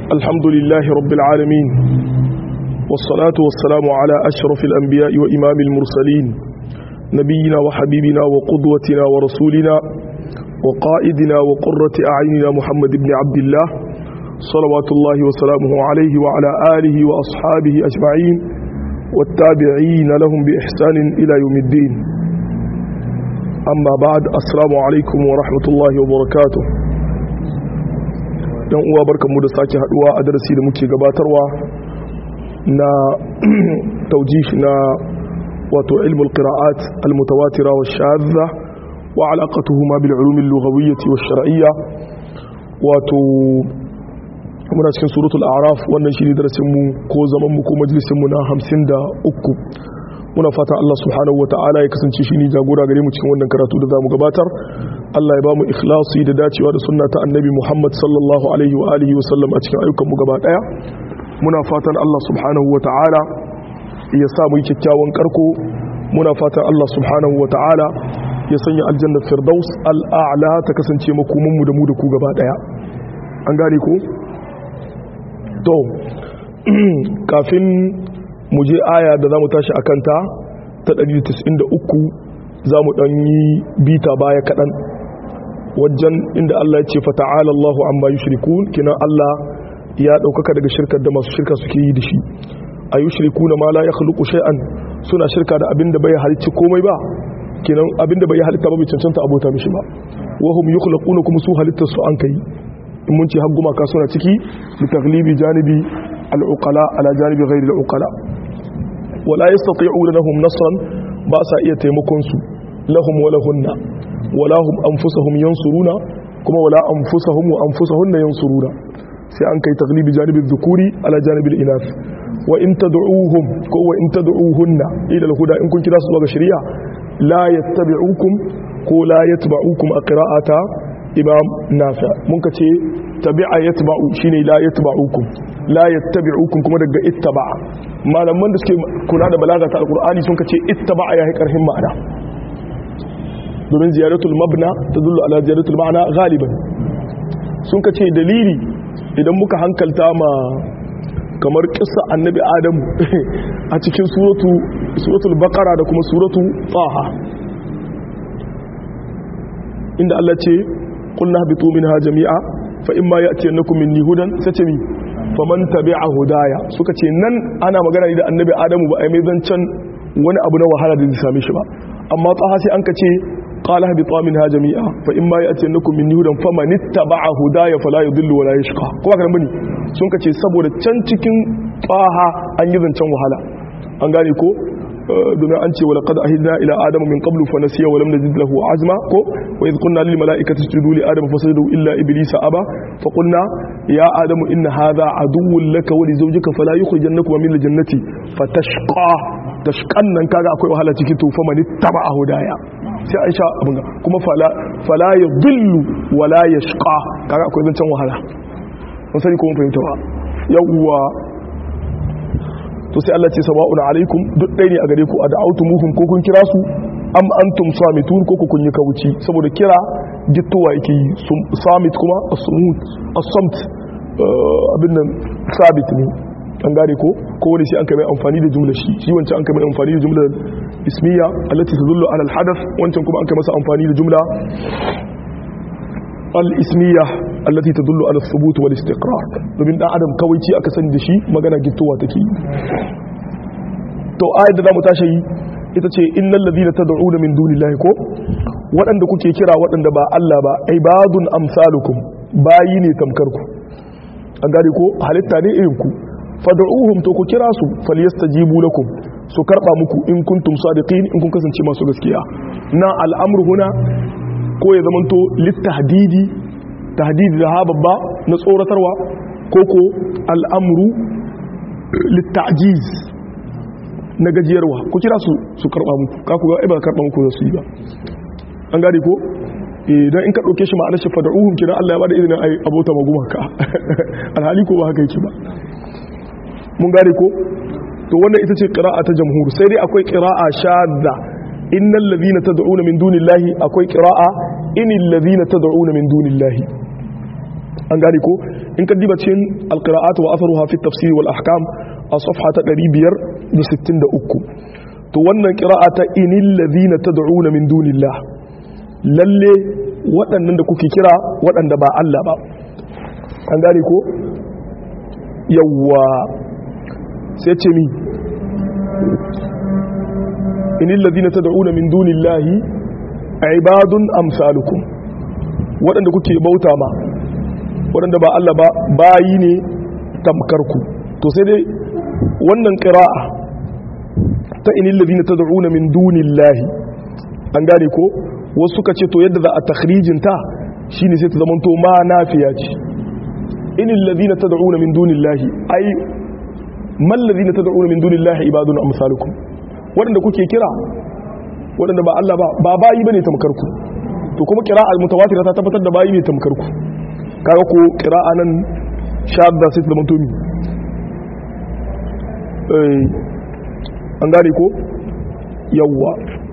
الحمد لله رب العالمين والصلاة والسلام على أشرف الأنبياء وإمام المرسلين نبينا وحبيبنا وقدوتنا ورسولنا وقائدنا وقرة أعيننا محمد بن عبد الله صلوات الله وسلامه عليه وعلى آله وأصحابه أجمعين والتابعين لهم بإحسان إلى يوم الدين أما بعد السلام عليكم ورحمة الله وبركاته yan uwa barkanmu da sake haduwa a darasi da muke gabatarwa na taujih na wato ilmul qira'at al-mutawatira wa shadha wa alaqatuhuma bil ulum al-lughawiyyah wa shar'iyyah wato muna cikin suratul a'raf wannan shine darasin mu ko zaman mu ko majalisin mu na 53 muna fata Allah subhanahu wata'ala ya kasance shi ne jagora gare mu cikin wannan karatu da za mu gabatar Allah ya ba mu ikhlasi da dacewa da sunna ta annabi Muhammad sallallahu alaihi wa alihi wa sallam a cikin ayyukan mu gaba daya muna fatan Allah subhanahu wata'ala ya sa mu yi kyakkyawan karko muna fatan Allah subhanahu wata'ala ya sanya aljanna firdaus al'a'la ta kasance makomin mu da mu da ku gaba daya an gane ko to kafin mu je aya da za mu tashi a kanta ta 193 za mu ɗan yi bita baya kaɗan wajen inda Allah ya ce fata'ala Allahu amma yushrikun kinan Allah ya ɗaukaka daga shirkar da masu shirka suke yi da shi a yushriku na ma la ya khluqu shay'an suna shirka da abin da bai halicci komai ba kinan abin da bai halitta ba bai cancanta abota mishi ba wa hum yukhluquna kuma su halittar su an kai in mun ce har gumaka suna ciki li taglibi janibi al-uqala ala janibi ghairi al-uqala wala yastati'una lahum nasran ba sa iya taimakon su lahum wa lahunna wala hum anfusuhum yansuruna kuma wala anfusuhum wa anfusuhunna yansuruna sai an kai taglibi janibi dhukuri ala janibi al-inath wa in tad'uuhum ko wa in tad'uuhunna ila al-huda in kun kira su zuwa ga shari'a la yattabi'ukum ko la yatba'ukum a qira'ata imam nafi mun ka ce tabi'a yatba'u shine la yatba'ukum la yattabi'ukum kuma daga ittaba'a malaman da suke kula da balaga ta alqur'ani sun ka ce ittaba'a yayi karhin ma'ana domin ziyaratul mabna tadullu ala ziyaratul ma'ana galiban sun ka ce dalili idan muka hankalta ma kamar kissa annabi adamu a cikin suratu suratul baqara da kuma suratu taha inda Allah ce قلنا اهبطوا منها جميعا فإما يأتينكم مني هدى ستمي فمن تبع هدايا suka ce nan ana magana ne da annabi Adamu ba ai mai zancan wani abu na wahala da zai same shi ba amma tsaha sai an kace qala habitu minha jami'a fa imma ya'tiyannakum minni hudan faman ittaba'a hudaya fala yudillu wala yashqa kuma kan bane sun kace saboda can cikin tsaha an yi zancen wahala an gane ko domin an ce wala qad ahidna ila adama min qablu fa nasiya wa lam najid lahu azma ko wa idh qulna lil malaikati isjudu li adama fasajadu illa iblisa aba fa qulna ya adamu inna hadha aduwwun laka wa li zawjika fala yukhrijannakum min al jannati fatashqa tashqan nan kaga akwai wahala cikin to fa man ittaba hudaya sai an sha abin kuma fala fala yadhillu wala yashqa kaga akwai zancen wahala mun sani ko mun fahimta ba yawwa to sai Allah ce sawa'un alaikum duk ɗaya ne a gare ku a da'autumuhum ko kun kira su am antum samitun ko kun yi kawuci saboda kira gittowa yake yi samit kuma as-sumut as-samt abin nan sabit ne an gane ko ko wani sai an kai mai amfani da jumla shi shi wancan an kai mai amfani da jumla ismiya allati tadullu ala al-hadath wancan kuma an kai masa amfani da jumla al-ismiya allati tadullu ala thubut wal istiqrar domin dan adam kawai ci aka sani da shi magana gittowa take to ayat da zamu tashi ita ce innal ladina tad'una min dunillahi ko waɗanda kuke kira waɗanda ba Allah ba ibadun amsalukum bayi ne tamkar ku an gane ko halitta ne irin ku fad'uhum to ku kira su falyastajibu lakum su karba muku in kuntum sadiqin in kun kasance masu gaskiya na al'amru huna ko ya zamanto littahdidi tahdidi da ha babba na tsoratarwa ko ko al'amru littajiz na gajiyarwa ku kira su su karba muku ka ku ga ba karba muku da su yi ba an gane ko idan in ka dauke shi ma'anar shi fad'uhum kira Allah ya bada izinin ai abota maguma ka alhali ko ba haka yake ba mun gane ko to wannan ita ce qira'a ta jamhur sai dai akwai qira'a shadda innal ladhina tad'una min dunillahi akwai qira'a inil ladhina tad'una min dunillahi an gane ko in ka diba cikin alqira'at wa atharuha fi tafsir wal ahkam a safha ta 563 to wannan qira'a ta inil ladhina tad'una min dunillah lalle waɗannan da kuke kira waɗanda ba Allah ba an gane ko yawwa sai ce mi inil ladhina tad'una min dunillahi ibadun amsalukum waɗanda kuke bauta ma waɗanda ba Allah ba bayi ne tamkarku to sai dai wannan qira'a ta inil ladhina tad'una min dunillahi an gane ko wasu suka ce to yadda za a takhrijin ta shine sai ta zamanto ma nafiya ce inil ladhina tad'una min dunillahi ai man ladhina tad'una min dunillahi ibadun amsalukum waɗanda kuke kira waɗanda ba Allah ba ba bayi bane tamkar ku to kuma qira'a mutawatira ta tabbatar da bayi ne tamkar ku kaga ko qira'a nan shadda sai ta zamanto mi eh an gane ko yawwa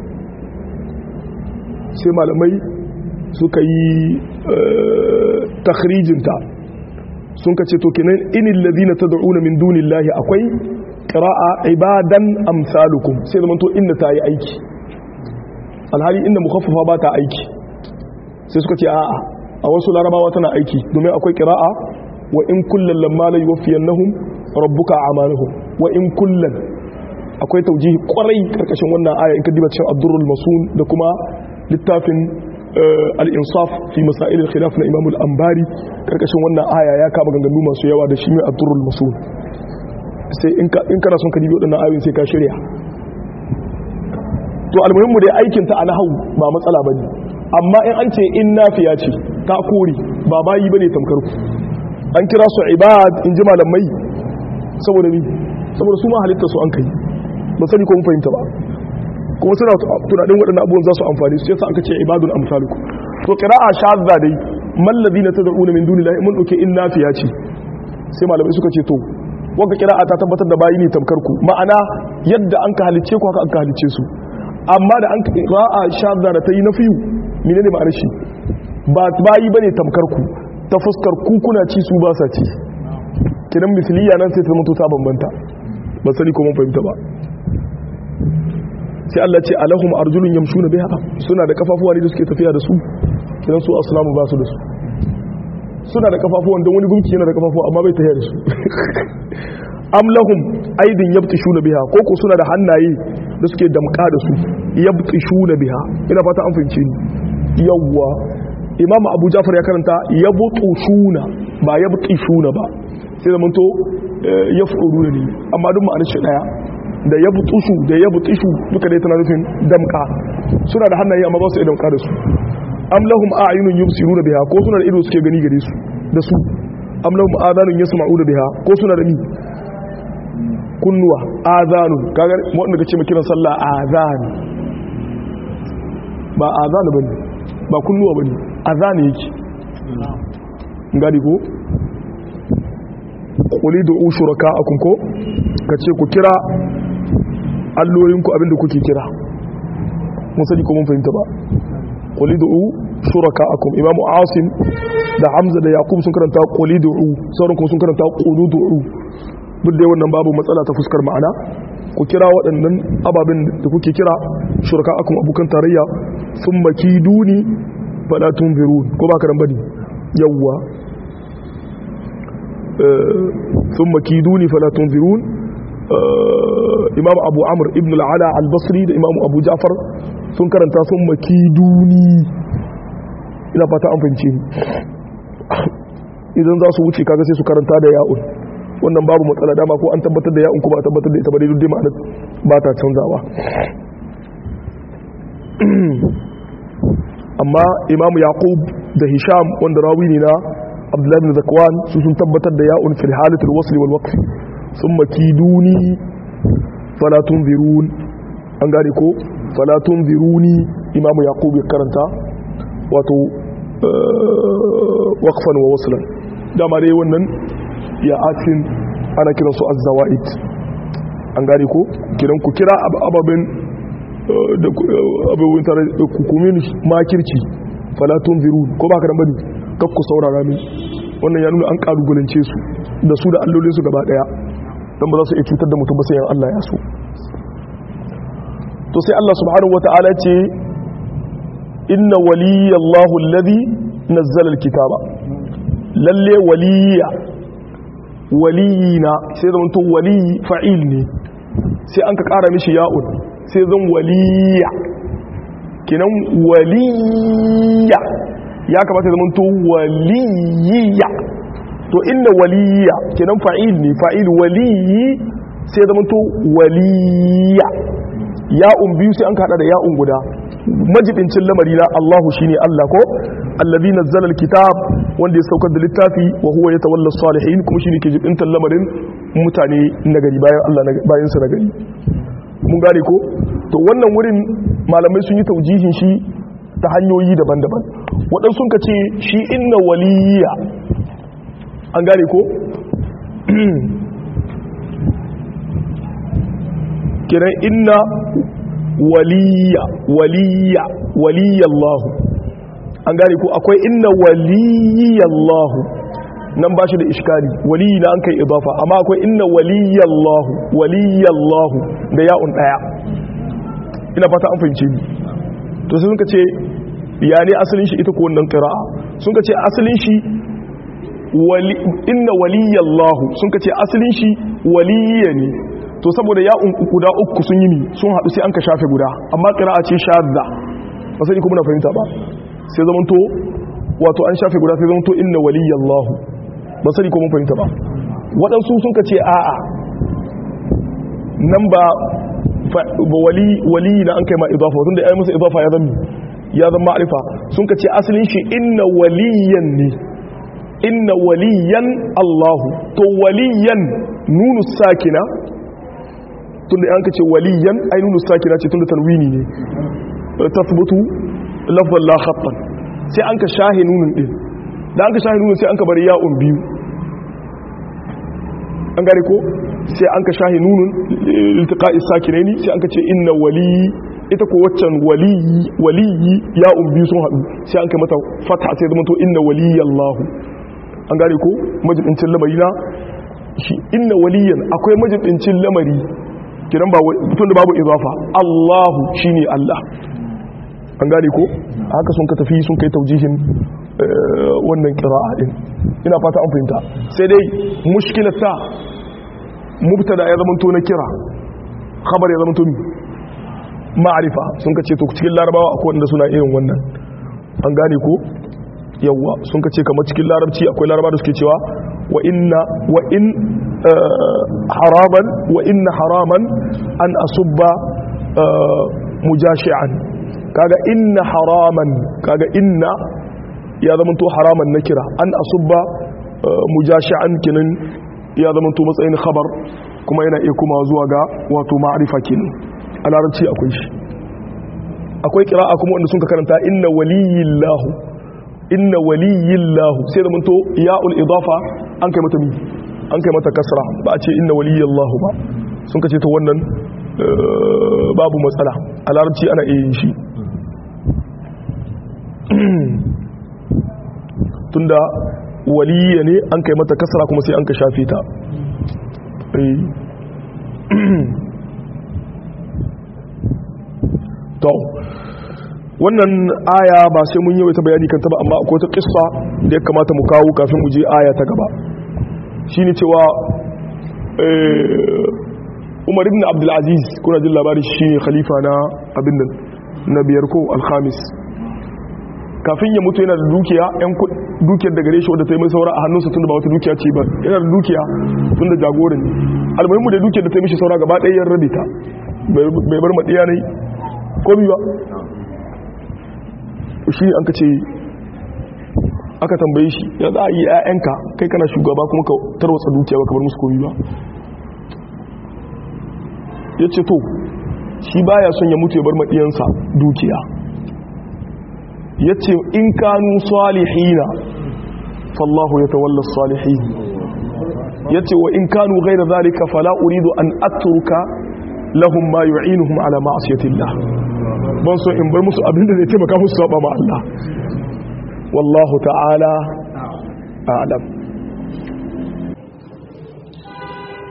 sai malamai suka yi takhrijinta sun ka ce to kenan inil ladina tad'una min dunillahi akwai qira'a ibadan amsalukum sai zaman to inda ta yi aiki alhali inda mukhaffafa ba ta aiki sai suka ce a'a a wasu larabawa tana aiki domin akwai qira'a wa in kullal lamma la yuwaffiyannahum rabbuka a'malahum wa in kullal akwai taujihi kwarai karkashin wannan aya in ka diba cikin abdurrul masun da kuma littafin al-insaf fi masail al-khilaf na imam al-ambari karkashin wannan aya ya kama ganganu masu yawa da shi mai abdurrul masun sai in kana son ka dibi waɗannan ayoyin sai ka shirya to almuhimmu dai aikin ta a nahau ba matsala bane amma in an ce in nafiya ce ta kore ba bayi bane tamkar ku an kira su ibad in ji malamai saboda ni saboda su ma halitta su an kai ba sani ko mun fahimta ba kuma suna tunanin waɗannan abubuwan za su amfani su yasa aka ce ibadun amsalukum to qira'a shadda dai man ladina tad'una min dunillahi mun dauke in nafiya ce sai malamai suka ce to wanda qira'a ta tabbatar da bayi ne tamkar ku ma'ana yadda an ka halice ku haka an ka halice su amma da an qira'a shadda da ta yi nafiyu menene ma'anar shi ba bayi bane tamkar ku ta fuskar ku kuna ci su ba sa ci kidan misliya nan sai ta mutu ta bambanta ba sani ko mun fahimta ba sai Allah ce alahum arjulun yamshuna biha suna da kafafuwa ne da suke tafiya da su kidan su aslamu ba su da su suna da kafafuwan don wani gumki yana da kafafuwa amma bai tafiya da su am lahum aidin yabtishuna biha ko ko suna da hannaye da suke damka da su yabtishuna biha ina fata an fahimce ni yawwa imam abu jafar ya karanta yabtushuna ba yabtishuna ba sai da manto yafquruna ne amma duk ma'anar shi daya da ya butushu da ya butushu duka dai tana nufin damka suna da hannaye amma ba su iya damka da su am lahum a'yunun yubsiruna biha ko suna da ido suke gani gare su da su am lahum adhanun yasma'una biha ko suna da ni kunnuwa adhanun kaga wanda kace mai kiran sallah adhan ba adhan bane ba kunnuwa bane adhan yake ngadi ko quli du'u shuraka'akum ko kace ku kira allolinku abinda kuke kira mun sani ko mun fahimta ba qulidu shuraka'akum imamu asim da hamza da yaqub sun karanta qulidu sauran kuma sun karanta quludu duk da wannan babu matsala ta fuskar ma'ana ku kira waɗannan ababen da kuke kira shuraka'akum abukan tarayya sun makiduni fala tunzirun ko ba ka ran bane yawwa sun makiduni fala tunzirun imam abu amur ibn al'ala al-basri da imam abu jafar sun karanta sun makiduni ina fata an fahimci idan za su wuce kaga sai su karanta da ya'un wannan babu matsala dama ko an tabbatar da ya'un kuma a tabbatar da ita ba daidai ma'ana ba ta canzawa amma imam yaqub da hisham wanda rawi ne na abdullahi bin zakwan su sun tabbatar da ya'un fil halatul wasl wal waqf ثم كيدوني فلا تنذرون an gane ko fala tunziruni imamu yaqub ya karanta wato waqfan wa waslan dama dai wannan ya atin ana kiran su az-zawaid an gane ko kiran ku kira ababen da abubuwan tare da hukumin makirci fala tunzirun ko ba ka dan bane kakku saurara min wannan ya nuna an kalubalance su da su da allolinsu gaba daya don ba za su iya cutar da mutum ba sai yan Allah ya so to sai Allah subhanahu wata'ala ce inna waliyallahu alladhi nazzala alkitaba lalle waliya waliyina sai zama to wali fa'il ne sai an ka kara mishi ya'un sai zan waliya kinan waliya ya kamata zama to waliya to inda waliya kinan fa'il ne fa'il waliyi sai zama to waliya ya'un biyu sai an kada da ya'un guda majibincin lamari na Allahu shine Allah ko allazi nazzala alkitab wanda ya saukar da littafi wa huwa yatawalla salihin kuma shine ke jibintar lamarin mutane nagari bayan Allah bayan sa nagari mun gane ko to wannan wurin malamai sun yi taujihin shi ta hanyoyi daban-daban waɗansu sun ce shi inna waliya an gane ko kiran inna waliya waliya waliyallahu an gane ko akwai inna waliyallahu nan ba shi da iskali waliyi na an kai idafa amma akwai inna waliyallahu waliyallahu da ya'un daya ina fata an fahimce ni to sai sun ka ce ya ne asalin shi ita ko wannan qira'a sun ka ce asalin shi inna waliyallahu sun ka ce asalin shi waliya ne to saboda ya guda uku sun yi mi sun haɗu sai an ka shafe guda amma ƙira'a ce shadda ba sai kuma na fahimta ba sai zamanto wato an shafe guda sai zamanto inna waliyallahu ba sai kuma fahimta ba waɗansu sun ka ce a'a nan ba wali wali na an kai ma idafa tunda ai musu idafa ya zama ya zama ma'rifa sun ka ce asalin shi inna waliyan ne inna waliyan Allahu to waliyan nunu sakina tunda an kace waliyan ainunu sakina ce tunda tanwini ne tasbutu lafzan la khattan sai an ka shahe nunun din da an ka shahe nunun sai an ka bari ya'un biyu an gare ko sai an ka shahe nunun iltiqa'i sakinaini sai an ka ce inna wali ita ko waccan waliyi waliyi ya'un biyu sun hadu sai an kai mata fatha sai zama to inna waliyallahu an gare ko majibincin lamari na shi inna waliyan akwai majibincin lamari kiran ba tun da babu izafa Allahu shine Allah an gane ko haka sun ka tafi sun kai taujihin wannan qira'a din ina fata an fahimta sai dai mushkilar ta mubtada ya zama to na kira khabar ya zama to ma'arifa sun ka ce to cikin larabawa akwai wanda suna irin wannan an gane ko yawa sun ka ce kamar cikin larabci akwai larabawa da suke cewa wa inna wa in haraman wa inna haraman an asubba mujashi'an kaga inna haraman kaga inna ya zamanto haraman na kira an asubba mujashi'an kinin ya zamanto matsayin khabar kuma yana iya kuma zuwa ga wato ma'arifa kinin a larabci akwai shi akwai kira'a kuma wanda sun ka karanta inna waliyillahu inna waliyillahu sai zamanto ya'ul idafa an kai mata mi an kai mata kasra ba a ce inna waliyallahu ba sun kace ta wannan babu matsala a larabci ana iya yin shi tunda waliya ne an kai mata kasra kuma sai an ka shafe ta to wannan aya ba sai mun yi wata bayani kanta ba amma akwai ta kissa da ya kamata mu kawo kafin mu je aya ta gaba shine cewa Umar ibn Abdul Aziz kuna jin labari shine khalifa na abin nan na biyar ko al-khamis kafin ya mutu yana da dukiya yan dukiyar da gare shi wadda ta yi mai saura a hannunsa tunda ba wata dukiya ce ba yana da dukiya tunda jagoran ne almuhimmu da dukiyar da ta yi mishi saura gaba ɗaya yan rabe ta bai bar maɗiya ne komi ba shi an ka ce aka tambaye shi ya za a yi 'ya'yanka kai kana shugaba kuma ka tarwatsa dukiya ba ka bar musu komi ba ya ce to shi baya son ya mutu ya bar maɗiyansa dukiya ya ce in kanu salihina fallahu ya tawalla salihin ya ce wa in kanu gaira zalika fala uridu an atruka lahum ma yu'inuhum ala ma'asiyatillah ban so in bar musu abinda zai taimaka musu saba ma Allah wallahu ta'ala a'lam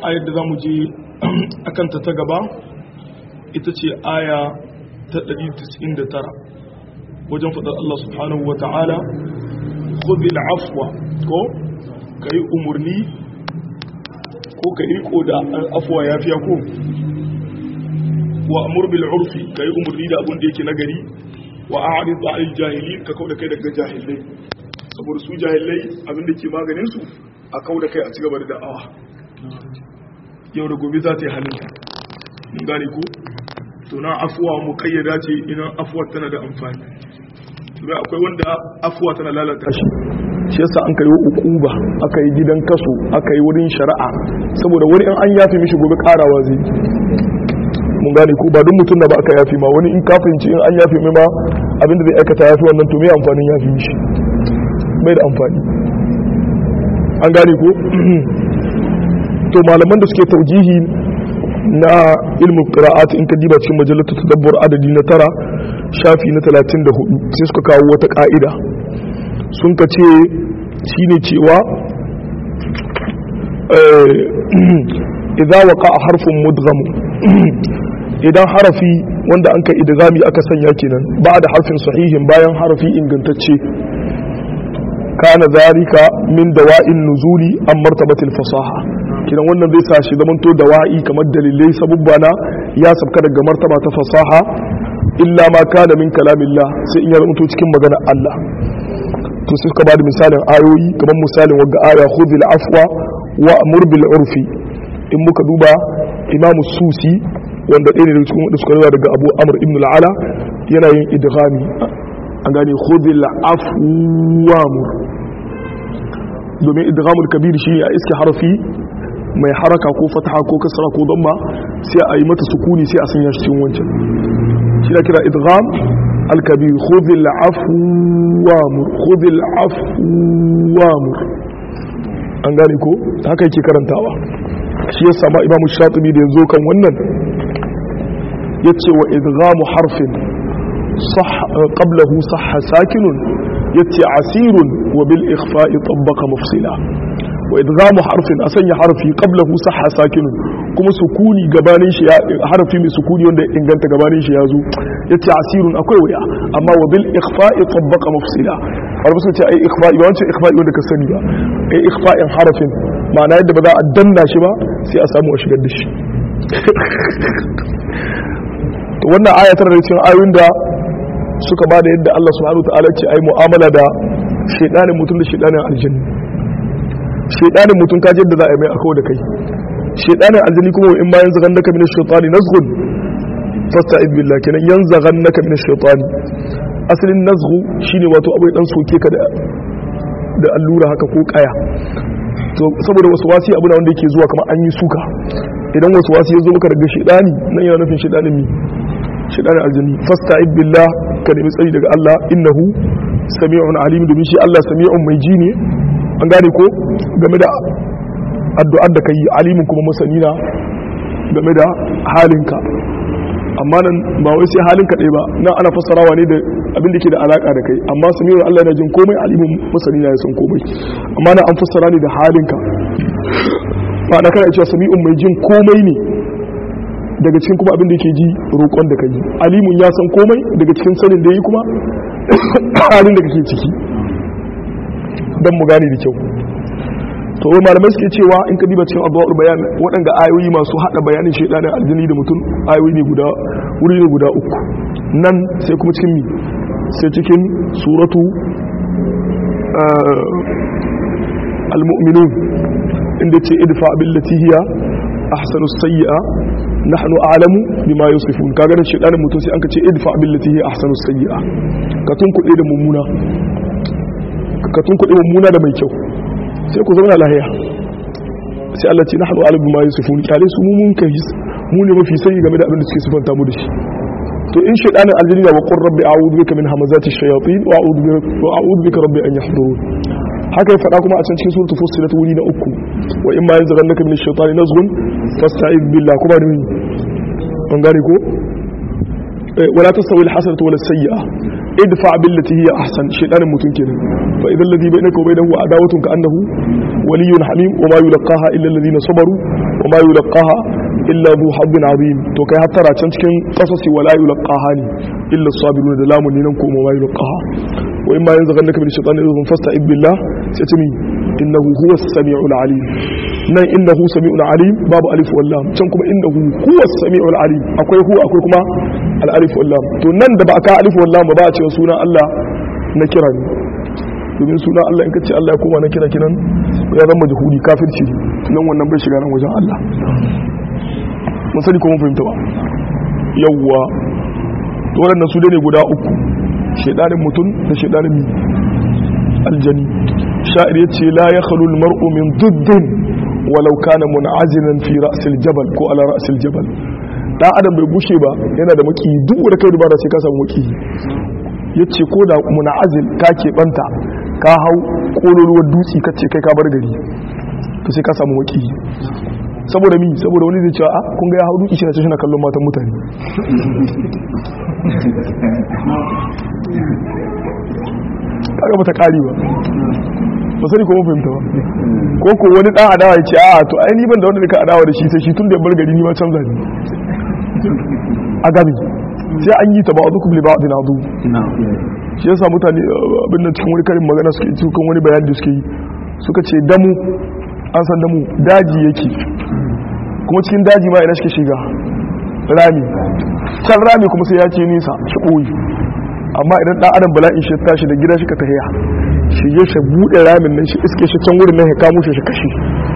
ayar da za mu je akanta ta gaba ita ce aya ta 199 wajen faɗar Allah subhanahu wa ta'ala khudhil afwa ko kai umurni ko kai riko da afwa yafiya ko wa amur bil urfi kai umurni da abin da yake nagari wa a'rid 'anil jahilin ka kauda kai daga jahilai saboda su jahilai abin da ke maganin su a kauda kai a cigaba da da'awa yau da gobe za ta yi halinta mun gane ko to na afuwa muqayyada ce idan afuwa tana da amfani kuma akwai wanda afuwa tana lalata shi shi yasa an kai ukuba aka yi gidan kaso aka yi wurin shari'a saboda wani in an yafi mishi gobe karawa zai mun gane ko ba duk mutum da ba aka yafi ma wani in kafinci in an yafi mai ma abinda zai aikata yafi wannan to me amfanin yafi mishi bai da amfani an gane ko to malaman da suke taujihi na ilmin qira'at in ka diba cikin majalatu tadabbur adadi na tara shafi na 34 sai suka kawo wata ka'ida sun ka ce shine cewa idza waqa harfun mudgham idan harafi wanda an kai idgami aka sanya kenan ba da harfin sahihin bayan harafi ingantacce kana zarika min dawa'in nuzuli an martabatil fasaha kidan wannan zai sa shi zamanto dawa'i kamar dalilai sabubba na ya sabka daga martaba ta fasaha illa ma kana min kalamillah sai in ya zamanto cikin magana Allah to sai suka bada misalin ayoyi kamar misalin wagga aya khudhil afwa wa amur bil urfi in muka duba imamu susi wanda ɗaya ne daga cikin wanda suka rawa daga abu amr ibn al'ala yana yin idghami an gane khudhil afwa mur domin idghamul kabir shi a iske harfi mai haraka ko fataha ko kasra ko damma sai a yi mata sukuni sai a sanya shi cikin wancan shi da kira idgham al-kabir khudhil afwa mur khudhil afwa mur an gane ko haka yake karantawa shi ya sama imamu shatibi da yanzu kan wannan yace wa idghamu harfin صح قبله صح ساكن يتي عسير وبالإخفاء طبق مفصلا وإدغام حرف أسني حرفي قبله صح ساكن كما سكوني غبانين شي حرفي من سكوني وند إنغانت غبانين شي يازو يتي عسير أكوي ويا أما وبالإخفاء طبق مفصلا wani musu ce ai ikhfa'i ba wancan ikhfa'i wanda ka sani ba ai ikhfa'in harafin ma'ana yadda ba za a danna shi ba sai a samu a shigar da shi to wannan ayatar da cikin ayoyin da suka ba da yadda Allah subhanahu wa ta'ala ce ai mu'amala da shedanin mutum da shedanin aljanni shedanin mutum kaje yadda za a yi mai akawo da kai shedanin aljanni kuma in ma yanzu gannaka min ash-shaytani nazghun fasta'id billah kenan yanzu gannaka min ash-shaytani asalin nazghu shine wato abai dan soke ka da da allura haka ko kaya to saboda wasu wasi abu da wanda yake zuwa kamar an yi suka idan wasu wasi ya zo maka daga shedani nan yana nufin shedanin mi shedanin aljanni fasta'id billah ka nemi tsari daga Allah innahu sami'un alim domin shi Allah sami'un mai ji ne an gane ko game da addu'ar da kai alimin kuma masani na game da halinka amma nan ba wai sai halinka ɗaya ba nan ana fassarawa ne da abin da ke da alaka da kai amma sami'un Allah yana jin komai alimin masani na ya san komai amma nan an fassara ne da halinka ba da kana cewa sami'un mai jin komai ne daga cikin kuma abin da ke ji roƙon da ka yi alimun ya san komai daga cikin sanin da yi kuma halin da kake ciki don mu gane da kyau to wai malamai suke cewa in ka diba cikin addu'ar bayan waɗanda ayoyi masu haɗa bayanin shaidanin aljini da mutum ayoyi ne guda wuri ne guda uku nan sai kuma cikin mi sai cikin suratu al-mu'minun inda ce idfa billati hiya ahsanu sayyi'a nahnu a'lamu bima yusifun kaga da shedanin mutum sai anka ce idfa billati hi ahsanu sayyi'a ka tun kuɗe da mummuna ka tun kuɗe mummuna da mai kyau sai ku zauna lahiya sai Allah ce nahnu a'lamu bima yusifun kyale su mun kai mu ne mafi sani game da abin da suke sifanta mu da shi to in shedanin aljini wa qur rabbi a'udhu bika min hamazati shayatin wa a'udhu bika wa a'udhu bika rabbi an yahdurun haka ya faɗa kuma a can cikin suratul fussilat wuri na uku wa in ma yanzaghannaka min ash-shaytani nazghun fasta'id billah kuma da an gane ko wala tasawi al-hasanatu wala as-sayyi'a idfa billati hiya ahsan shaytanin mutun kenan fa idan ladhi bainaka wa bainahu adawatun ka annahu waliyyun hamim wa ma yulqaha illa alladhina sabaru wa ma yulqaha illa dhu hazzin azim to kai hattara can cikin qasasi wala yulqaha ne illa sabirun da lamun ne nan ko ma yulqaha wa imma yanzaghannaka min shaytanin idhum fasta'id billah sai tumi innahu huwas samiul alim nan innahu samiul alim babu alif wal lam can kuma innahu huwas samiul alim akwai hu akwai kuma al alif wal lam to nan da ba ka alif wal lam ba a cewa sunan Allah na kira ne domin suna Allah in ka ce Allah ya koma na kira kinan ya zama jihudi kafirci nan wannan bai shiga nan wajen Allah mun sani ko mun fahimta ba yawwa to waɗannan su ne guda uku shedanin mutum da shedanin mi aljani sha'ir yace la yakhlu almar'u min duddin walau kana mun'azilan fi ra'sil jabal ko ala ra'sil jabal dan adam bai gushe ba yana da maki duk da kai dubara sai ka samu maki yace ko da mun'azil ka ke banta ka hau kololuwar dutse ka ce kai ka bar gari to sai ka samu maki saboda mi saboda wani zai cewa a kun ga ya hau dutse shi na ce shi na kallon matan mutane kaga bata kari ba ba sani ko mun fahimta ba ko ko wani dan adawa ya ce a to ai ni ban da wanda nika adawa da shi sai shi tun da bar gari ni ma canza ni a gabi sai an yi ta ba'dukum li ba'din adu shi yasa mutane abin da cikin wani karin magana suke cikin wani bayani da suke yi suka ce damu an san damu daji yake kuma cikin daji ma ina shi shiga rami can rami kuma sai ya ce nisa shi ɓoyi amma idan ɗan adam bala'in shi tashi da gida shi ka tahiya shi ya shi buɗe ramin nan shi iske shi can wurin nan ya kamo shi shi kashi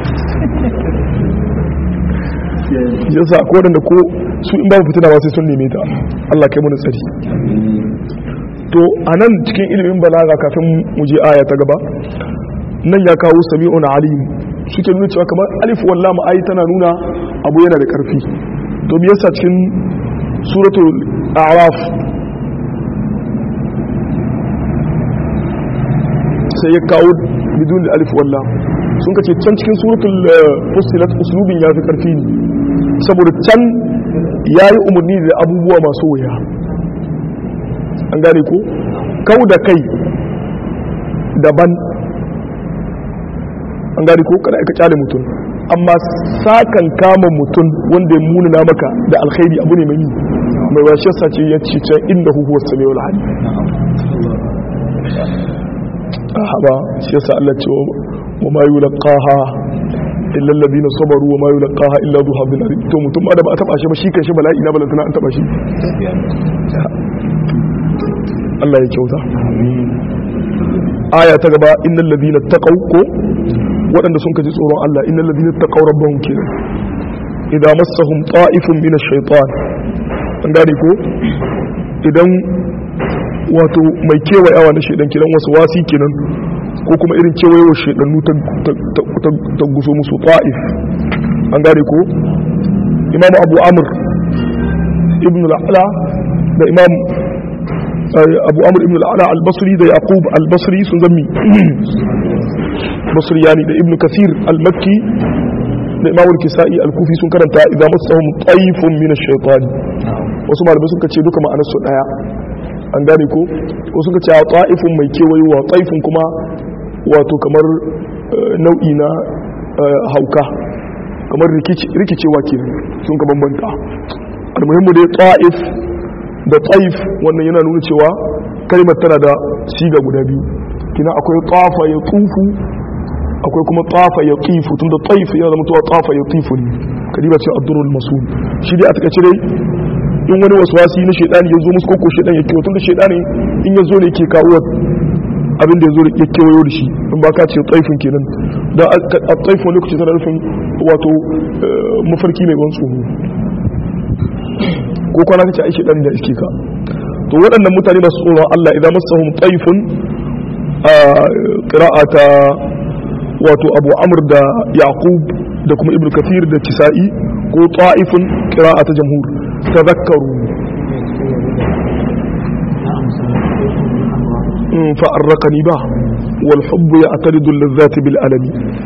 yasa ko da ko su in babu fitina ba sai sun neme ta Allah kai mana tsari to anan cikin ilimin balaga kafin mu je aya ta gaba nan ya kawo sami'un alim suke nuna cewa kamar alif wallah ma'ayi tana nuna abu yana da karfi to me yasa cikin suratul a'raf sai ya kawo bidun da alif wallah sun kace can cikin suratul fussilat uslubin ya fi karfi ne saboda can yayi umarni da abubuwa masu wuya an gane ko kau da kai daban an gane ko kada ka kyale mutum amma sakan kama mutum wanda ya munana maka da alkhairi abu ne mai mai washe sace ya ce can inda huwa samiul alim ba shi yasa Allah ce wa ma yulqaha illa alladhina sabaru wa ma yulqaha illa dhu hablin alim to mutum ma da ba a taba shi ba shi kashi bala'i na balantana an taba shi Allah ya kyauta aya ta gaba innal ladina taqaw ko waɗanda sun kaji tsoron Allah innal ladina taqaw rabbahum kenan idan massahum ta'ifun min ash-shaytan an gane ko idan wato mai kewayawa na shaidan kiran wasu wasi kenan ko kuma irin kewayewa shaidannu ta guso musu ta'if an gane ko imam abu amr ibn al'ala da imam abu amr ibn al'ala al-basri da yaqub al-basri sun zammi basri yani da ibn kasir al-makki da imam al-kisa'i al-kufi sun karanta idan masahum taifun min ash-shaytan wasu malamai suka ce duka ma'anar su daya an gane ko ko suka ce a ta'ifun mai kewayowa taifun kuma wato kamar nau'i na hauka kamar rikicewa ke sun ka bambanta almuhimmu dai ta'if da taif wannan yana nuna cewa kalmar tana da siga guda biyu kina akwai tafa ya tufu akwai kuma tafa ya tifu tun da taif yana zama tuwa tafa ya tifu ne kadiba ce abdurul masul shi dai a takaice dai in wani waswasi na shaidani ya zo musu koko shaidan ya kewa tun da shaidani in ya zo ne ke kawo abin da ya zo ya kewayo da shi in ba ka ce tsaifin kenan da a tsaifin lokaci tana rufin wato mafarki mai ban tsoro ko kwana kace ai shaidani da iske ka to waɗannan mutane masu tsoron Allah idan masahum tsaifin a qira'ata wato Abu Amr da Yaqub da kuma Ibn Kathir da Kisa'i ko ta'ifun qira'ata jamhur تذكروا فأرقني به والحب يعترض اللذات بالألم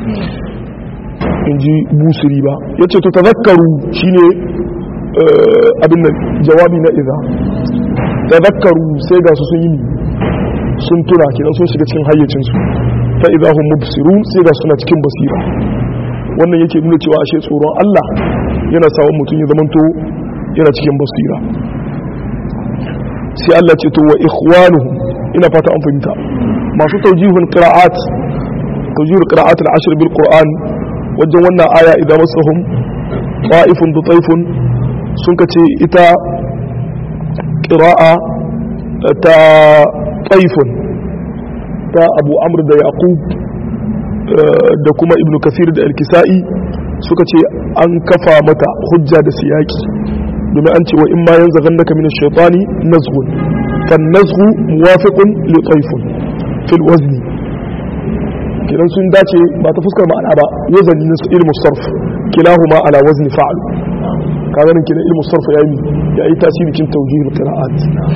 inji busiri ba ya ce to tazakkaru shine abin jawabi na iza tazakkaru sai ga su sun yi sun tuna kenan sun shiga cikin hayyacinsu ta idza hum mubsirun sai ga suna cikin basira wannan yake nuna cewa ashe tsoron Allah yana sawan mutum ya zamanto yana cikin basira sai Allah ce to wa ikhwanuhum ina fata an fahimta masu tawjihul qira'at tawjihul qira'at al-ashr bil qur'an wajen wannan aya idan masahum ta'ifun da taifun sun kace ita qira'a ta taifun ta abu amr da yaqub da kuma ibnu kasir da al-kisa'i suka ce an kafa mata hujja da siyaki domin an ce wa in ma yanzu gannaka min ash-shaytani nazghun kan nazghu muwafiqun li taifun fil wazni kidan sun dace ba ta fuskar ma'ana ba wazani na ilmu sarf kilahuma ala wazni fa'al kaga nan kidan ilmu sarf yayi yayi tasiri cikin tawjih qira'at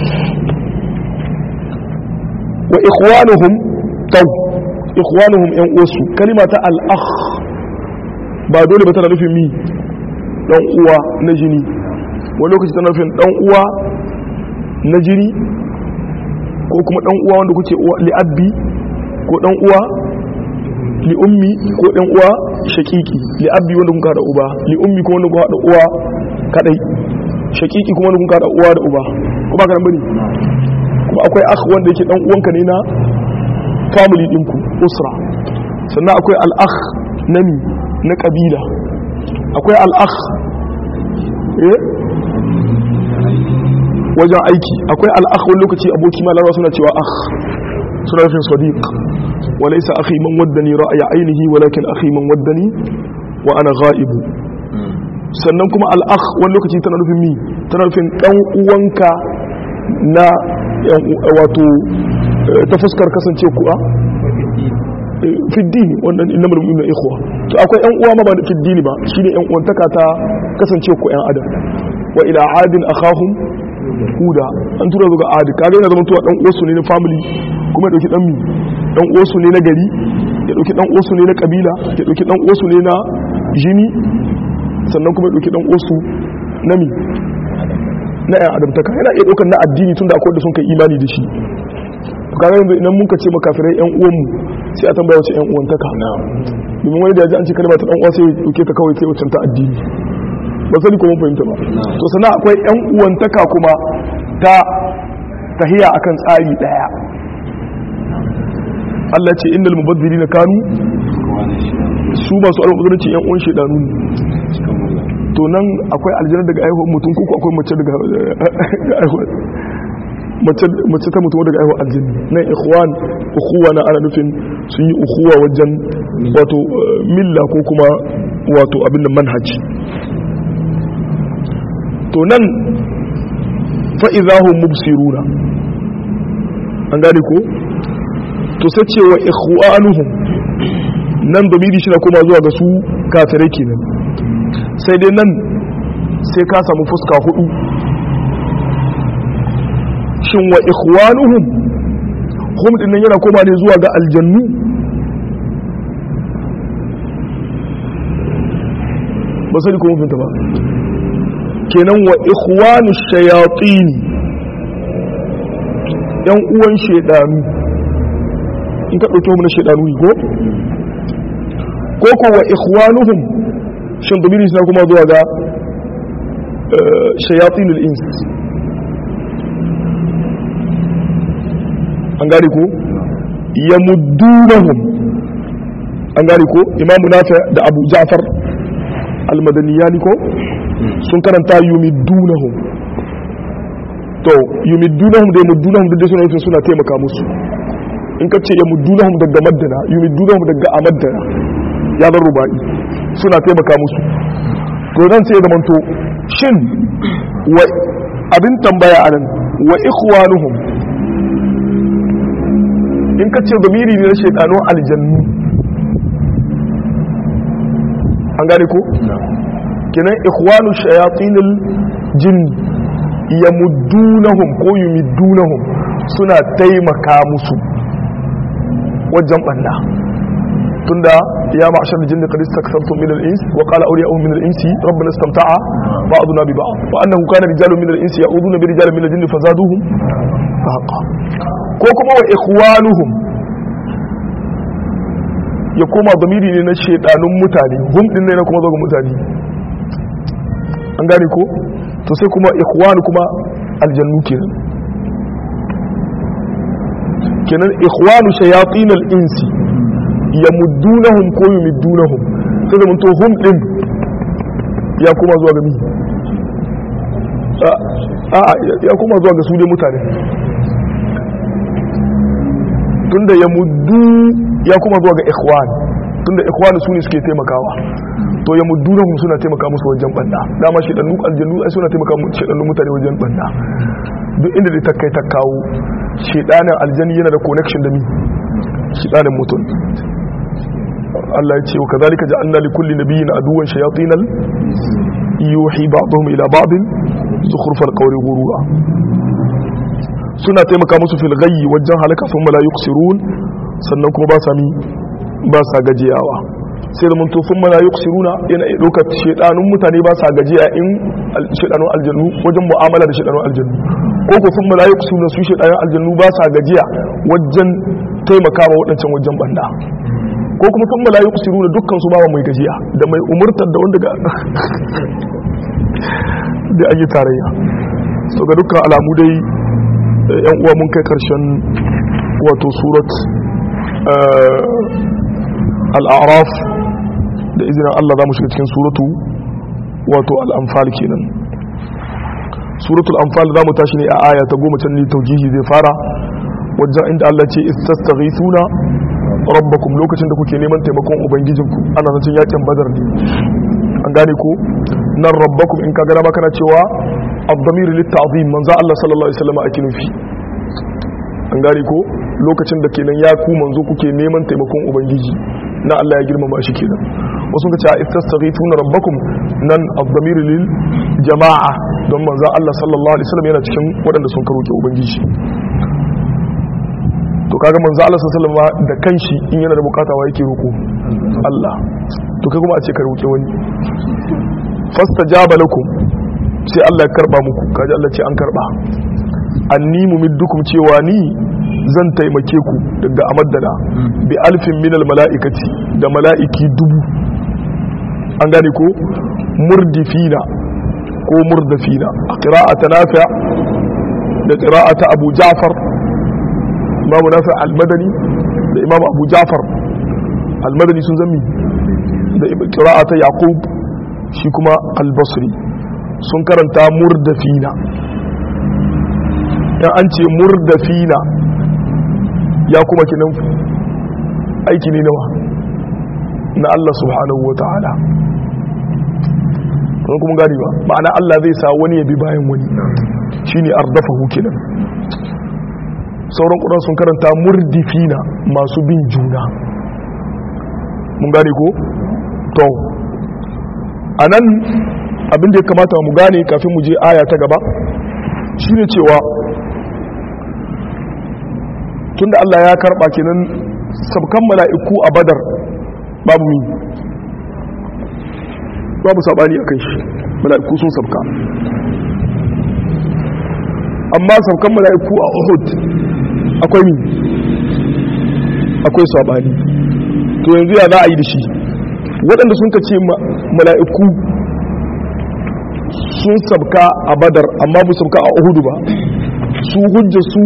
wa ikhwanuhum taw ikhwanuhum yan uwasu kalima ta al-akh ba dole ba tana nufin mi dan uwa na jini wani lokaci tana nufin dan uwa na jini ko kuma dan uwa wanda kuke uwa li abbi ko dan uwa li ummi ko dan uwa shakiki li abbi wanda kun kada uba li ummi ko wanda kun kada uwa kadai shakiki kuma wanda kun kada uwa da uba ko ba ka nan bane kuma akwai akh wanda yake dan uwanka ne na family dinku usra sannan akwai al-akh nami na kabila akwai al-akh eh wajen aiki akwai al-akh wani lokaci aboki ma larawa suna cewa akh suna nufin sadiq وليس أخي من ودني رأي عينه ولكن أخي من ودني وأنا غائب sannan kuma al'akh wani lokaci tana nufin mi tana nufin ɗan uwanka na wato ta fuskar kasance kuwa fiddini wannan inna mulmi na ikhwa to akwai yan uwa ma ba da fiddini ba shine yan uwantaka ta kasance ku yan adam wa ila adin akhahum huda an tura zuwa adi kaga yana zama tuwa dan uwarsu ne na family kuma ya dauki dan mi dan uwarsu ne na gari ya dauki dan uwarsu ne na kabila ya dauki dan uwarsu ne na jini sannan kuma ya dauki dan uwarsu na mi na yan adamtaka yana iya daukar na addini tunda akwai da sun kai imani da shi to kaga yanzu idan mun ka ce makafirai yan uwanmu sai a tambaya wace yan uwantaka domin wani da ya ji an ce kalma ta dan uwa sai ya dauke ta kawai sai wacce ta addini ba sani ko mun fahimta ba to sannan akwai yan uwantaka kuma ta tahiya akan tsari daya Allah ce innal mubazzirina kanu su masu almubazzaranci yan uwan shedanu ne to nan akwai aljanna daga aihuwar mutum ko akwai mace daga aihuwar mace ta mutum daga aihuwar aljanna nan ikhwan ukhuwa na ana nufin sun yi ukhuwa wajen wato milla ko kuma wato abin da manhaji to nan fa'izahun mubsiruna an gane ko to sai ce wa ikhwanuhum nan domini shi na koma zuwa ga su kafirai kenan sai dai nan sai ka samu fuska hudu shin wa ikhwanuhum hum din nan yana koma ne zuwa ga aljannu ba sai ko mun ba kenan wa ikhwanu shayatin yan uwan shedanu in ka dauke mu na shedanu ko ko ko wa ikhwanuhum shin domini suna kuma zuwa ga shayatin al-ins an gane ko yamuddunahum an gane ko imamu nafi da abu ja'far al-madaniyani ko sun karanta yumiddunahum to yumiddunahum da yamuddunahum da suna nufin suna taimaka musu in ka ce yamuddunahum daga maddana yumiddunahum daga amaddana ya zan rubai suna taimaka musu to nan sai da manto shin wa abin tambaya anan wa ikhwanuhum in ka ce gamiri ne na shaidanun aljannu an gane ko kenan ikhwanu shayatinul jin yamuddunahum ko yumiddunahum suna taimaka musu wajen banna tunda ya ma'ashar jin da kadis taksartum min al-ins wa qala awliya'uhum min al-insi rabbana istamta'a ba'duna bi ba'd wa annahu kana rijalun min al-insi ya'uduna bi rijalin min al-jinni fazaduhum fahaqa ko kuma wa ikhwanuhum ya koma zamiri ne na shedanun mutane hum din ne na kuma zo ga mutane an gane ko to sai kuma ikhwan kuma aljannu kenan kenan ikhwanu shayatin al-insi yamuddunahum ko yumiddunahum sai da mun to hum din ya kuma zuwa ga mi a ya kuma zuwa ga su dai mutane tunda ya muddu ya kuma zuwa ga ikhwan tunda ikhwan su ne suke taimakawa to ya muddu na suna taimaka musu wajen banda dama shi dan aljannu ai suna taimaka musu shedan mutane wajen banda duk inda da ta kai ta kawo shedanin aljanni yana da connection da mi shedanin mutum Allah ya ce wa kazalika ja'alna li kulli nabiyyin aduwwan shayatinal yuhi ba'dhum ila ba'din zukhrufal qawli ghurura suna taimaka musu fil ghayyi wajen halaka sun la yuqsirun sannan kuma ba sa mi ba sa gajiyawa sai da munto sun la yuqsiruna yana iya ɗaukar shedanun mutane ba sa gajiya in shedanun aljannu wajen mu'amala da shedanun aljannu ko ko sun la yuqsiruna su shedanun aljannu ba sa gajiya wajen taimaka ma waɗancan wajen banda ko kuma sun la yuqsiruna dukkan su ba mai gajiya da mai umurtar da wanda ga da an yi tarayya so ga dukkan alamu dai yan uwa mun kai karshen wato surat al'araf da izinin Allah za mu shiga cikin suratu wato al'amfal kenan suratul amfal za mu tashi ne a aya ta goma can ne taujihi zai fara wajen inda Allah ce istastaghithuna rabbakum lokacin da kuke neman taimakon ubangijinku ana zancen yakin badar ne an gane ko nan rabbakum in ka gana ma kana cewa abdamir litta'zim manzo Allah sallallahu alaihi wasallam ake nufi an gane ko lokacin da kenan ya ku manzo kuke neman taimakon ubangiji na Allah ya girmama shi kenan wasu ka ce istastaghithuna rabbakum nan abdamir lil jama'a don manzo Allah sallallahu alaihi wasallam yana cikin waɗanda sun karoke ubangiji to kaga manzo Allah sallallahu alaihi wasallam da kanshi in yana da bukata wa yake roko Allah to kai kuma a ce ka roke wani fastajaba lakum sai Allah ya karba muku kaji Allah ce an karba anni mumiddukum cewa ni zan taimake ku daga amaddana bi alfin minal mala'ikati da mala'iki dubu an gane ko murdifina ko murdafina a qira'ata nafi' da qira'ata Abu Ja'far Imam Nafi' al-Madani da Imam Abu Ja'far al-Madani sun zami da qira'ata Yaqub shi kuma al-Basri sun karanta murdafina dan an ce murdafina ya kuma kinan aiki ne nawa na Allah subhanahu wa ta'ala kuma kuma gani ba ma'ana Allah zai sa wani ya bi bayan wani shine ardafahu kenan sauran ƙuran sun karanta murdifina masu bin juna mun gane ko to anan abin da ya kamata mu gane kafin mu je aya ta gaba shine cewa tunda Allah ya karba kenan sabkan mala'iku a badar babu mi babu sabani akan shi mala'iku sun sabka amma sabkan mala'iku a Uhud akwai mi akwai sabani to yanzu ya za a yi da shi waɗanda sun ka ce mala'iku sun sabka a badar amma bu sabka a Uhud ba su hujja su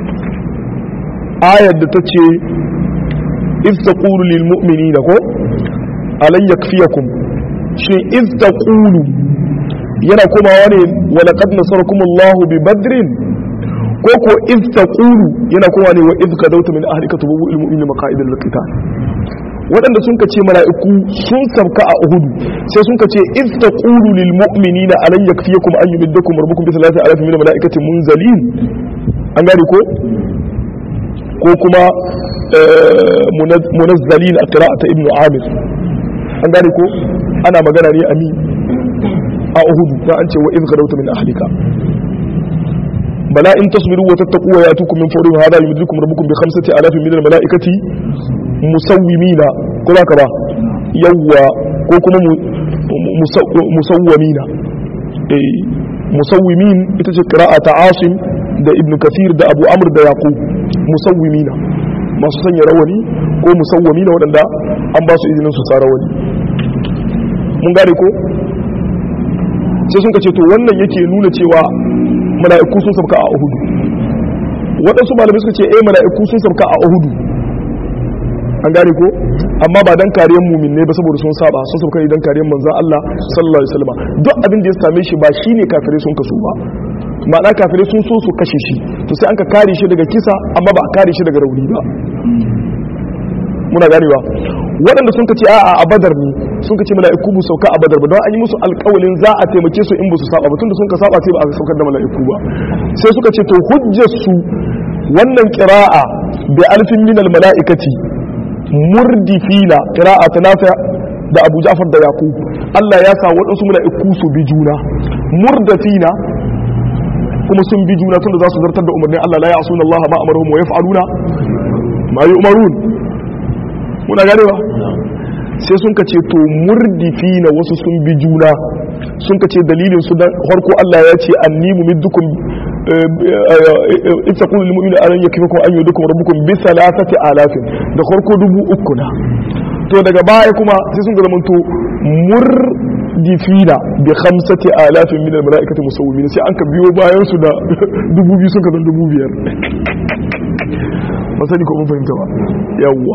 ayar da ta ce iz taqulu lil mu'minina ko alan yakfiyakum shi iz taqulu yana komawa ne wa laqad nasarakumullahu bi badrin ko ko iz taqulu yana komawa ne wa iz kadawta min ahlika tubu lil mu'minina maqa'idal qital waɗanda sun ka ce mala'iku sun sabka a uhudu sai sun ka ce iz taqulu lil mu'minina alan yakfiyakum an yumiddakum rabbukum bi thalathati alafin min malaikatin munzalin an gane ko ko kuma munazzalin a qira'ata ibnu amir an gane ko ana magana ne ami a uhudu da an ce wa iz gadawta min ahlika bala in tasbiru wa tattaqu wa yatukum min fawrihim hada yumdidukum rabbukum bi khamsati alafin min al malaikati musawwimina ko ba ba yawwa ko kuma musawwamina eh musawwimin ita ce qira'ata asim da ibnu kathir da abu amr da yaqub musawwimina masu sanya rawani ko musawwami na waɗanda an ba su izinin su tsara wani mun gane ko sai sun ce to wannan yake nuna cewa mala'iku sun sabka a uhudu waɗansu malamai suka ce eh mala'iku sun sabka a uhudu an gane ko amma ba dan kariyar mumin ne ba saboda sun saba sun sabka ne dan kariyar manzon Allah sallallahu alaihi wasallam duk abin da ya same shi ba shine kafirai sun kaso ba ma'ana kafirai sun so su kashe shi to sai an ka kare shi daga kisa amma ba a kare shi daga rauni ba muna ganewa waɗanda sun ce a'a a badar ne sun ce mala'iku bu sauka a badar ba don an yi musu alƙawalin za a taimake su in ba su saba ba tunda sun ka saba sai ba a saukar da mala'iku ba sai suka ce to hujjar su wannan qira'a bi alfin min al mala'ikati murdifina qira'a ta nafi da Abu Ja'far da Yaqub Allah ya sa waɗansu mala'iku su bi juna murdafina kuma sun bi juna tunda za su zartar da umarnin Allah la ya'suna Allah ma amaruhum wa yaf'aluna ma yu'marun muna ganewa sai sun ka ce to murdifi na wasu sun bi juna sun ka ce dalilin su dan harko Allah ya ce anni mumiddukum in taqulu lil mu'mini an yakfikum an yudukum rabbukum bi thalathati alafin da harko dubu uku na to daga baya kuma sai sun ga zamanto murdifina bi khamsati alafin min al malaikati musawwimin sai an ka biyo bayan su da dubu biyu sun ka zan dubu biyar ba sani ko mun fahimta ba yawwa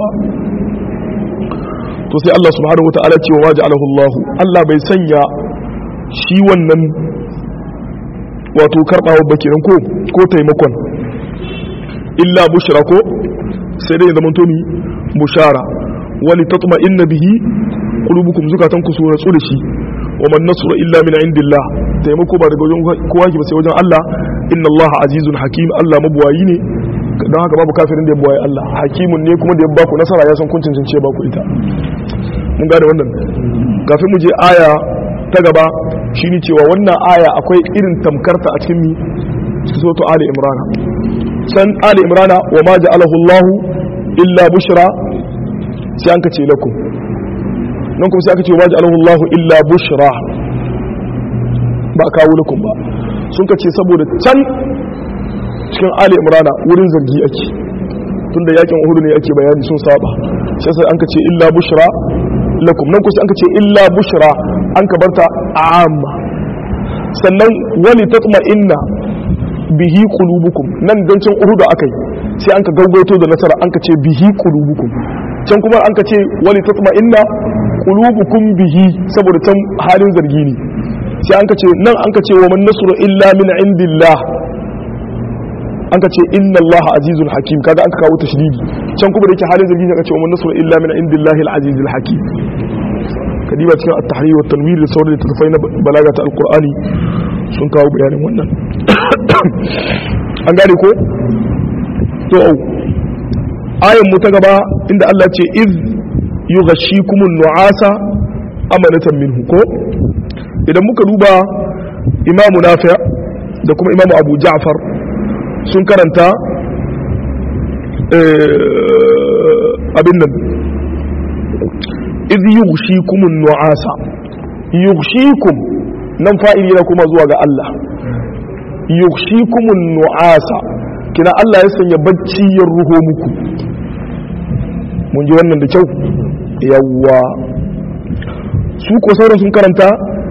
to sai Allah subhanahu wata'ala ce wa ma ja'alahu Allah Allah bai sanya shi wannan wato karbawa ba kenan ko ko taimakon illa bushra ko sai dai zaman to ni bushara wali tatma'inna bihi qulubukum zukatan ku sura da shi wa man nasru illa min indillah taimako ba daga wajen kowa ki ba sai wajen Allah inna Allah azizun hakim Allah mabuwayi ne don haka babu kafirin da ya buwaye Allah hakimun ne kuma da ya baku nasara ya san kuncin cince baku ita mun gane wannan kafin mu je aya ta gaba shine cewa wannan aya akwai irin tamkarta a cikin mi soto ali imrana san ali imrana wa ma ja'alahu Allah illa bushra sai an kace lakum nan kuma sai aka ce wa ma ja'alahu Allah illa bushra ba kawo lakum ba sun kace saboda can cikin ali imrana wurin zargi ake tunda yakin uhudu ne ake bayani sun saba sai sai an ka ce illa bushra lakum nan kusa an ka ce illa bushra an ka barta amma sannan wani tatma inna bihi qulubukum nan dan can uhudu akai sai an ka gaugaito da nasara an ka ce bihi qulubukum can kuma an ka ce wani tatma inna qulubukum bihi saboda can halin zargi ne sai an ka ce nan an ka ce wa man nasru illa min indillah an ka ce inna Allah azizul hakim kaga an ka kawo tashdidi can kuma da yake halin zargi ne ka ce wa man nasru illa min indillahi al-azizul hakim kadiba cikin at-tahrir wa tanwir da sauran littattafai na balaga ta alqur'ani sun kawo bayanin wannan an gane ko to ayan mu ta gaba inda Allah ce iz yughashikumun nu'asa amanatan minhu ko idan muka duba imamu nafi da kuma imamu abu ja'far sun karanta abin nan iz yughshikumun nu'asa yughshikum nan fa'ili yana kuma zuwa ga Allah yughshikumun nu'asa kina Allah ya sanya bacci ya ruho muku mun ji wannan da kyau yawwa su ko sauran sun karanta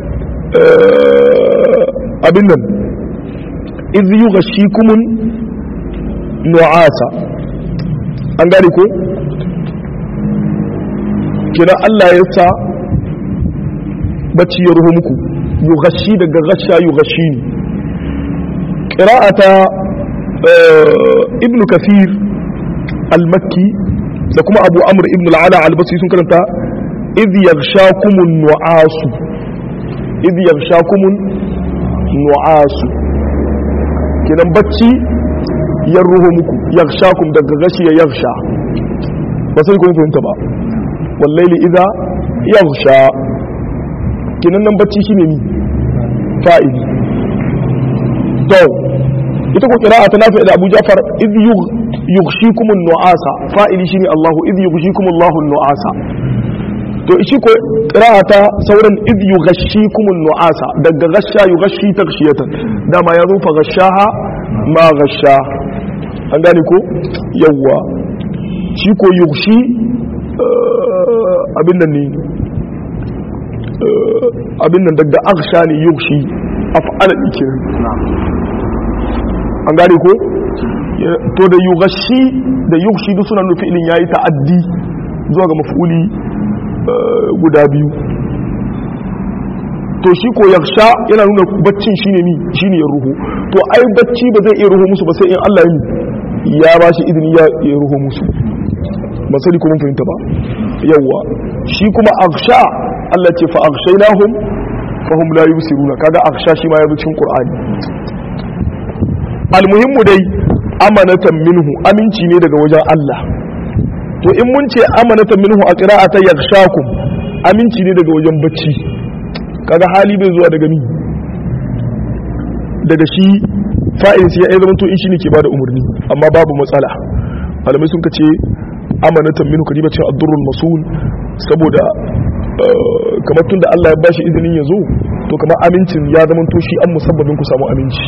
abin nan iz yughshikumun nu'asa an gane ko kina Allah ya sa bacci ya ruho muku yughashi daga gasha yughashi ne qira'ata ibn kathir al-makki da kuma abu amr ibn al-ala al-basri sun karanta idh yaghshakumun nu'asu idh yaghshakumun nu'asu kinan bacci ya ruho muku yaghshakum daga gashi ya yaghsha ba sai kun fahimta ba wallaili idza yaghsha kinan nan bacci shine ni fa'ili to ita ko qira'a ta nafi da Abu Ja'far id yughshikum an-nu'asa fa'ili shine Allahu id yughshikum Allahu an-nu'asa to shi ko qira'a ta sauran id yughshikum an-nu'asa daga ghasha yughshi taghshiyatan dama ya rufa ghashaha ma ghasha an gane ko yawa shi ko yughshi abin nan ne abin nan daga aksha ne yushi af'ala ikirin an gane ko to da yugashi da yushi duk suna nufi ilin yayi ta'addi zuwa ga maf'uli guda biyu to shi ko yaksha yana nuna baccin shine ni shine ya ruhu to ai bacci ba zai iya ruhu musu ba sai in Allah ya ba shi izini ya ya ruhu musu ba sai ko mun fahimta ba yawa shi kuma aksha Allah ce fa akshaynahum fahum la yubsiruna kaga aksha shi ma ya bi cikin Qur'ani almuhimmu dai amanatan minhu aminci ne daga wajen Allah to in mun ce amanatan minhu a qira'ata yakhshakum aminci ne daga wajen bacci kaga hali bai zuwa daga ni daga shi fa'in sai ya zama to in shi ne ke bada umarni amma babu matsala malamai sun kace amanatan minhu kadiba ce ad-durrul masul saboda kamar tun da Allah ya bashi izinin ya zo to kamar amincin ya zama to shi an musabbabin ku samu aminci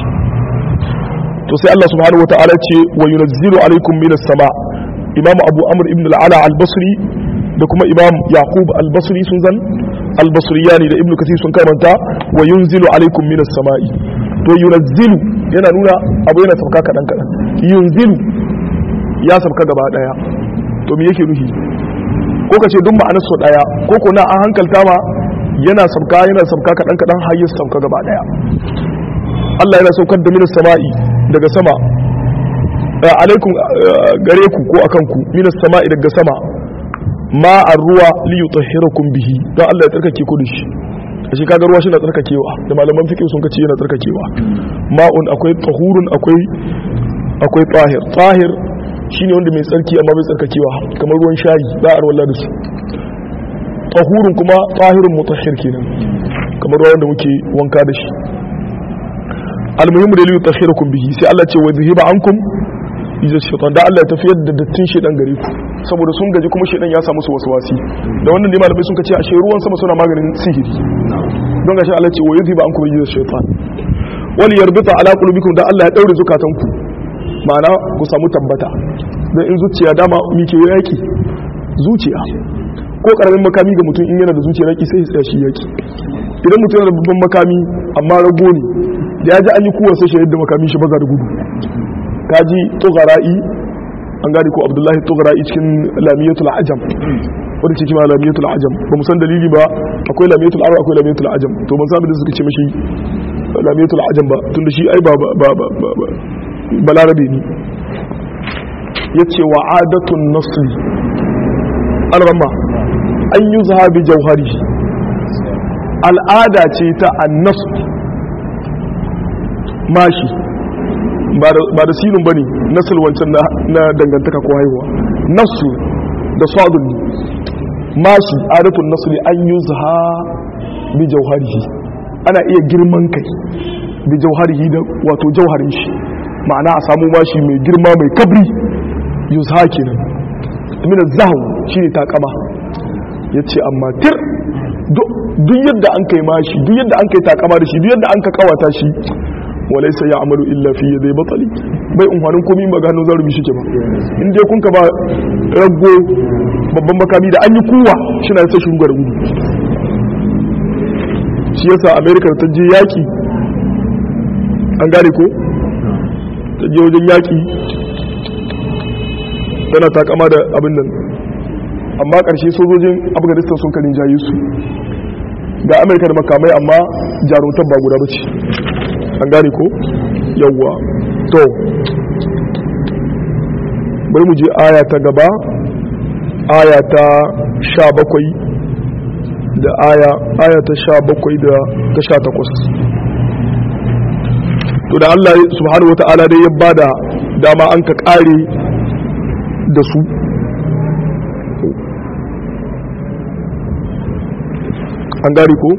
to sai Allah subhanahu wataala ce wa yunazzilu alaikum minas sama imam abu amr ibn al-ala al-basri da kuma imam yaqub al-basri sun zan al-basriyani da ibn kathir sun karanta wa yunzilu alaikum minas sama'i to yunazzilu yana nuna abu yana sauka kadan kadan yunzilu ya sauka gaba daya to me yake nufi ko ka ce duk ma'anar so daya ko ko na an hankalta ma yana sauka yana sauka kadan kadan har ya sauka gaba daya Allah yana saukar da minas sama'i daga sama alaikum gare ku ko akan ku minas sama'i daga sama ma ruwa li yutahhirakum bihi dan Allah ya tsarkake ku da shi shi kaga ruwa shi na tsarkakewa da malaman fiqh sun kace yana tsarkakewa ma'un akwai tahurun akwai akwai tahir tahir shine wanda mai tsarki amma bai tsarkakewa kamar ruwan shayi za a rawalla da su tahurun kuma tahirun mutahhir kenan kamar ruwan da muke wanka da shi almuhimmu da liyu takhirakum bihi sai Allah ce wa zuhiba ankum ijaz shaitan da Allah ya tafiyar da dattin shaitan gare ku saboda sun gaji kuma shaitan ya samu su waswasi da wannan ne malamai sun kace ashe ruwan sama suna maganin sihiri don gashi Allah ce wa yuziba ankum ijaz shaitan wal yarbita ala qulubikum da Allah ya daure zukatanku ma'ana ku samu tabbata dan in zuciya dama mike yaki zuciya ko karamin makami ga mutum in yana da zuciya yaki sai ya tsaya shi yaki idan mutum yana da babban makami amma rago ne da ya ji an yi kuwa sai shahid da makami shi baza da gudu kaji tughara'i an gane ko abdullahi tughara'i cikin lamiyatul ajam wanda ce kima lamiyatul ajam ba mu san dalili ba akwai lamiyatul arab akwai lamiyatul ajam to ban san da suka ce mashi lamiyatul ajam ba tunda shi ai ba ba ba ba balarabe ne yace wa adatun nasli an rama an yi zahabi jauhari al'ada ce ta annasu mashi ba da silin ba ne nasul wancan na dangantaka ko haihuwa nasu da sadun ne mashi adatun nasu ne an yi zaha bi jauharihi ana iya girman kai bi jauharihi da wato jauharin shi ma'ana a samu mashi mai girma mai kabri yuzha kenan min zahu shine takama yace amma tir duk yadda an kai mashi duk yadda an kai takama da shi duk yadda an ka kawata shi walaysa ya'malu illa fi yadi batali bai umhanin komai ba gano zarumi shi ke ba in dai kun ka ba rago babban makami da an yi kuwa shi na sai shugaba gudu shi yasa america ta je yaki an gane ko ta je wajen yaki tana takama da abin nan amma ƙarshe sojojin afghanistan sun karin jayi su ga amurka da makamai amma jarumtar ba guda bace an gane ko yawwa to bai mu je aya ta gaba aya ta sha bakwai da aya aya ta sha bakwai da ta sha takwas to da allah subhanahu wa ta'ala dai ya bada dama an ka kare da su an gari ko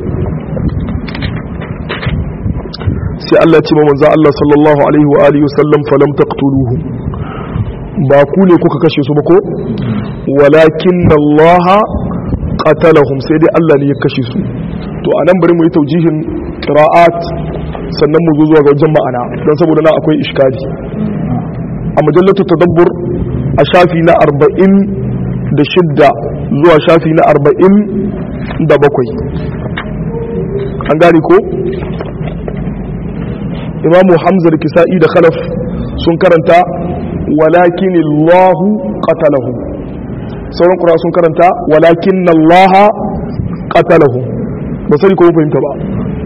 sai Allah ce manzo Allah sallallahu alaihi wa alihi wasallam falam taqtuluhu ba ku ne kuka kashe su ba ko walakin Allah qatalahum sai dai Allah ne ya kashe su to anan bari mu yi taujihin qira'at sannan mu zo zuwa ga wajen ma'ana don saboda nan akwai iskali a mujallatu tadabbur a shafi na arba'in da shidda zuwa shafi na arba'in da bakwai an gane ko imamu hamza da kisa'i da khalaf sun karanta walakin allahu qatalahu sauran kura sun karanta walakin allaha qatalahu ba sani ko fahimta ba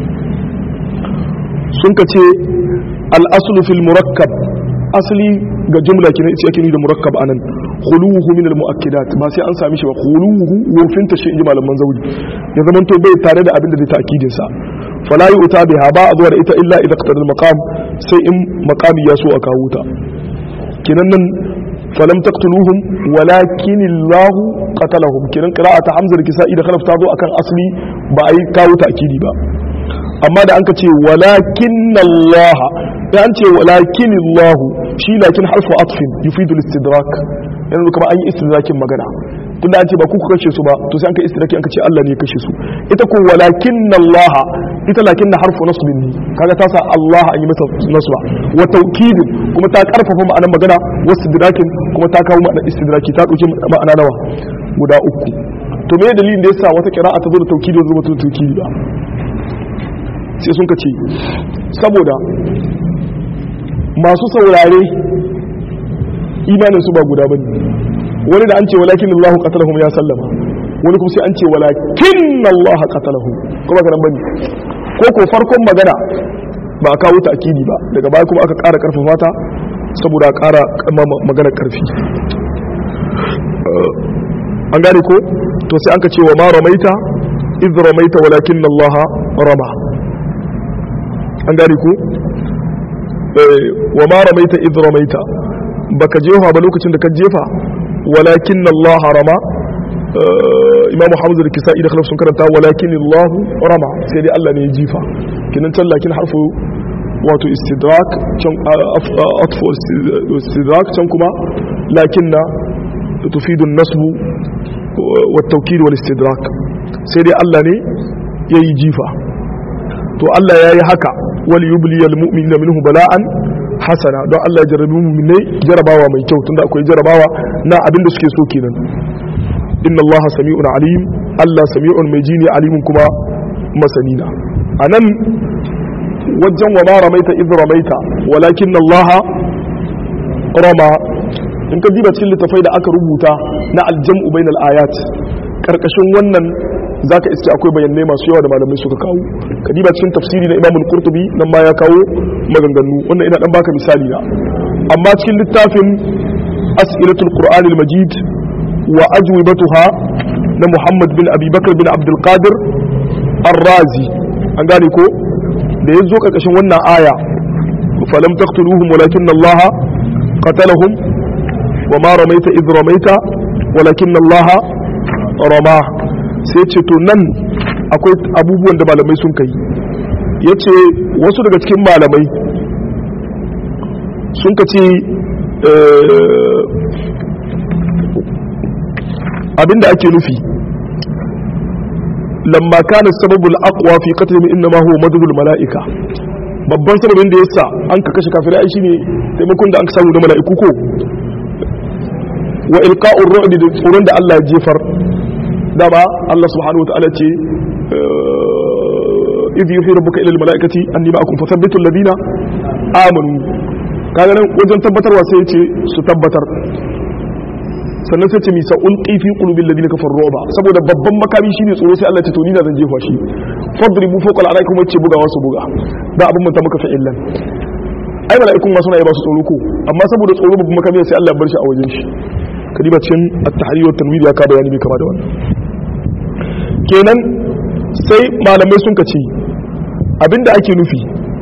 sun ka ce al'asulu fil murakkab asali ga jumla kina ita yake da murakkab anan khuluhu min al muakkidat ba sai an sami shi ba khuluhu wofin ta shi inji malaman zauri ya zaman to bai tare da abin da zai ta'kidin sa fala yu'ta biha ba a zuwa da ita illa idza qadara al maqam sai in maqami ya so a kawo ta kinan nan falam taqtuluhum walakin Allah qatalahum kinan qira'ata hamza da kisa'i da khalaf ta zo akan asli ba ai kawo ta'kidi ba amma da an ka ce walakin Allah da an ce walakin Allah shi lakin harfu atfin yufidu istidrak yanzu kuma an yi istidrakin magana tunda an ce ba ku ku kashe su ba to sai an kai istidraki an ka ce Allah ne ya kashe su ita ko walakin Allah ita lakin na harfu nasbin ne kaga ta sa Allah an yi masa nasba wa tawkidin kuma ta karfafa ma'anar magana wa istidrakin kuma ta kawo ma'anar istidraki ta dauki ma'ana nawa guda uku to me dalilin da yasa wata qira'a ta zo da tawkidi zuwa ta tawkidi ba sai sun ka ce saboda masu saurare imaninsu ba guda bane wani da an ce walakin Allah qatalahum ya sallama wani kuma sai an ce walakin Allah qatalahum kuma kana bane ko ko farkon magana ba a kawo ta'kidi ba daga baya kuma aka ƙara karfafa ta saboda a ƙara magana karfi an gane ko to sai an ka ce wa ma ramaita idh ramaita walakin Allah rama an gane ku wa ma ramaita idh ramaita baka jefa ba lokacin da ka jefa walakin Allah rama imam Hamza da Kisa'i da Khalaf sun karanta walakin Allah rama sai dai Allah ne ya jifa kinan can lakin harfu wato istidrak can atfu istidrak can kuma lakinna tufidu an-nasbu wa at-tawkid wal istidrak sai dai Allah ne yayi jifa to Allah ya yi haka wal yubliyal mu'minina minhu bala'an hasana don Allah ya jarabi mu'minai jarabawa mai kyau tunda akwai jarabawa na abinda suke so kenan inna Allah sami'un alim Allah sami'un mai jini alimun kuma masanina anan wajen wa ma ramaita idh ramaita walakin Allah rama in ka diba cikin littafai da aka rubuta na aljam'u bainal ayat karkashin wannan za ka iske akwai bayanai masu yawa da malamai suka kawo kadiba cikin tafsiri na imamul qurtubi nan ma ya kawo maganganu wannan ina dan baka misali na amma cikin littafin as'ilatul qur'an al-majid wa ajwibatuha na muhammad bin abi bakr bin abdul qadir ar-razi an gane ko da yazo karkashin wannan aya falam taqtuluhum walakin allah qatalahum wa ma ramaita idh ramaita walakin allah rama sai ce to nan akwai abubuwan da malamai sun kai ya ce wasu daga cikin malamai sun ka ce abinda ake nufi lamma kana sababul aqwa fi qatlihim inma huwa madhul malaika babban sababin da yasa an ka kashe kafirai ai shine taimakon da an samu da mala'iku ko wa ilqa'ur ru'd da tsoron da Allah ya jefar dama Allah subhanahu wa ta'ala ce idh yuhi rabbuka ila almalaikati anni ma'akum fathabbitu alladhina amanu kaga nan wajen tabbatarwa sai ya ce su tabbatar sannan sai ce mi sa ulqi fi qulubil ladina kafaru ru'ba saboda babban makami shine tsoro sai Allah ya ce to ni na zan jefa shi fadribu fawqa al'arai kuma ce bugawa su buga da abin mun ta maka fa'illan ai mala'ikun ma suna yi ba su tsoro ko amma saboda tsoro babban makami sai Allah ya bar shi a wajen shi kadiba cikin at-tahrir wa tanwir ya ka bayani mai kama da wannan kenan sai malamai sun ka ce abinda ake nufi